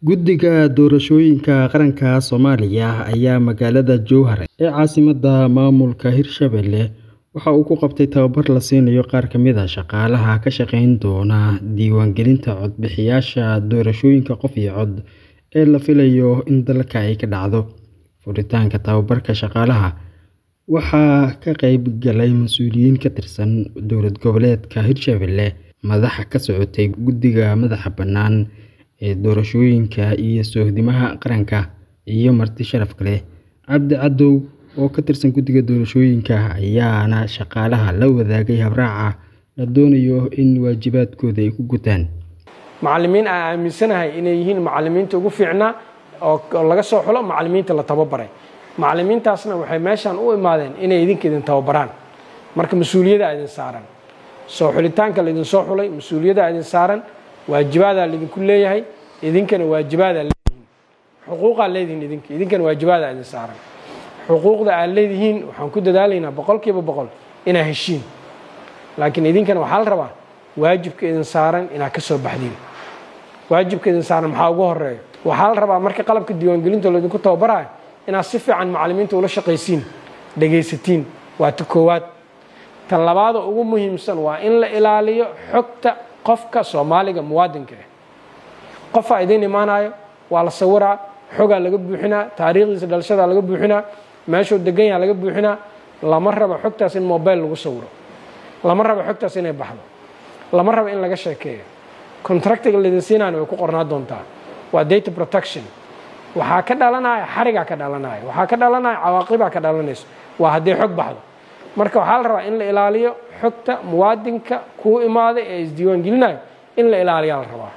Guddiga Doorashooyinka Qaranka Soomaaliya ayaa magaalada Jowhar ee caasimadda maamulka Hirshabelle waxa uu ku qabtay tababar la siinayo qaar ka mid ah shaqaalaha ka shaqayn doona diiwaangelinta codbixiyayaasha doorashooyinka qof iyo cod ee la filayo in dalka ay ka dhacdo. Furitaanka tababarka shaqaalaha waxaa ka qayb galay mas'uuliyiin ka tirsan dowlad goboleedka Hirshabelle, madax ka socotay Guddiga Madaxa Bannaan ee Doorashooyinka iyo Sohdimaha Qaranka, iyo marti sharaf leh. Cabdi Cadow oo ka tirsan Guddiga Doorashooyinka ayaana shaqaalaha la wadaagay habraaca la doonayo in waajibaadkooda ay ku gutaan. macallimiin aan aaminsanahay inay yihiin macallimiinta ugu fiicnaa oo laga soo xulo macallimiinta la tababaray macallimiintaasna waxay meeshaan u imaadeen inay idinka idin tababaraan marka mas-uuliyaddaa idin saaran soo xulitaanka laydin soo xulay mas-uuliyaddaa idin saaran waajibaadaa laydinku leeyahay idinkana waajibaadaa leedihiin xuquuqaa leedihiin idinka idinkana waajibaadaa idin saaran xuquuqda aad leedihiin waxaan ku dadaalaynaa boqolkiiba boqol inaa heshiin laakiin idinkana waxaa la rabaa waajibka idin saaran inaad ka soo baxdiin waajibka idin saaran maxaa ugu horeeya waxaa la rabaa marka qalabka diiwaangelinta laydinku tababarayo inaad si fiican macallimiinta ula shaqaysiin dhegaysatiin waa ta koowaad tan labaada ugu muhiimsan waa in la ilaaliyo xogta qofka soomaaliga muwaadinka ah qofaa idiin imaanayo waa la sawiraa xogaa laga buuxinaa taariikhdiisa dhalashadaa laga buuxinaa meeshuu degan yaha laga buuxinaa lama rabo xogtaas in mobile lagu sawiro lama rabo xogtaas inay baxdo lama rabo in laga sheekeeyo contractiga laydin siinaana way ku qornaa doontaa waa data protection waxaa ka dhalanaya xarigaa ka dhalanaya waxaa ka dhalanaya cawaaqibaa ka dhalanayso waa hadday xog baxdo marka waxaa la rabaa in la ilaaliyo xogta muwaadinka kuu imaaday ee isdiiwaangelinayo in la ilaaliyaa la rabaa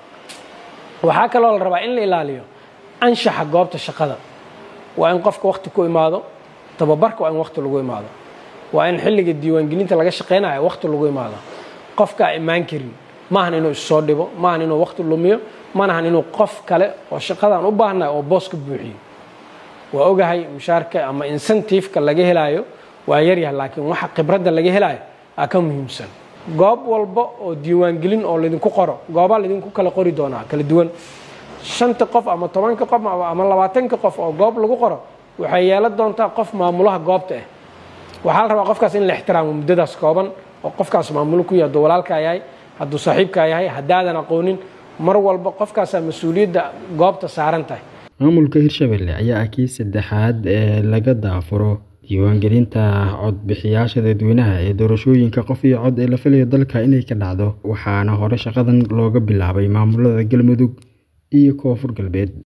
waxaa kaloo la rabaa in la ilaaliyo anshaxa goobta shaqada waa in qofka wakti ku imaado tababarka waa in wakti lagu imaado waa in xilliga diiwaangelinta laga shaqaynayo wakti lagu imaado qofkaa imaan karin maahan inuu issoo dhibo maahan inuu wakti lumiyo manahan inuu qof kale oo shaqadan u baahnay oo boos ka buuxiyo waa ogahay mushaarka ama incentiveka laga helaayo waa yaryahay laakiin waxa khibradda laga helaayo aa ka muhiimsan goob walba oo diiwaangelin oo laydinku qoro goobaa laydinku kala qori doonaa kala duwan shanta qof ama tobanka qof ama labaatanka qof oo goob lagu qoro waxay yeelan doontaa qof maamulaha goobta ah waxaa la rabaa qofkaas in la ixtiraamo muddadaas kooban oo qofkaas maamulo ku yahay hadduu walaalkaa yahay hadduu saaxiibkaa yahay haddaadan aqoonin mar walba qofkaasaa mas-uuliyadda goobta saaran tahay maamulka hirshabelle ayaa ah kii saddexaad ee laga daafuro diiwaangelinta codbixiyayaasha dadweynaha ee doorashooyinka qof iyo cod ee la filayo dalka inay ka dhacdo waxaana hore shaqadan looga bilaabay maamulada galmudug iyo koonfur galbeed